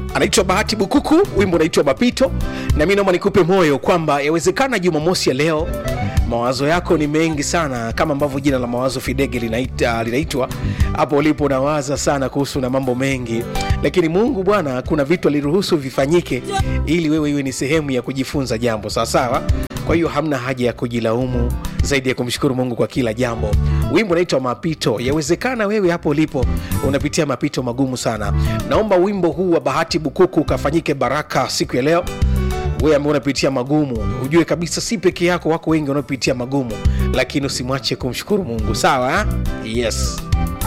anaitwa bahati bukuku wimbo unaitwa mapito na mi naomba nikupe moyo kwamba yawezekana jumamosi ya leo mawazo yako ni mengi sana kama ambavyo jina la mawazo fidege linaita, linaitwa hapo ulipo unawaza sana kuhusu na mambo mengi lakini mungu bwana kuna vitu aliruhusu vifanyike ili wewe iwe ni sehemu ya kujifunza jambo sawasawa kwa hiyo hamna haja ya kujilaumu zaidi ya kumshukuru mungu kwa kila jambo wimbo unaitwa mapito yawezekana wewe hapo ulipo unapitia mapito magumu sana naomba wimbo huu wa bahati bukuku ukafanyike baraka siku ya leo wewe ambaye unapitia magumu ujue kabisa si peke yako wako wengi wanaopitia magumu lakini usimwache kumshukuru mungu sawa yes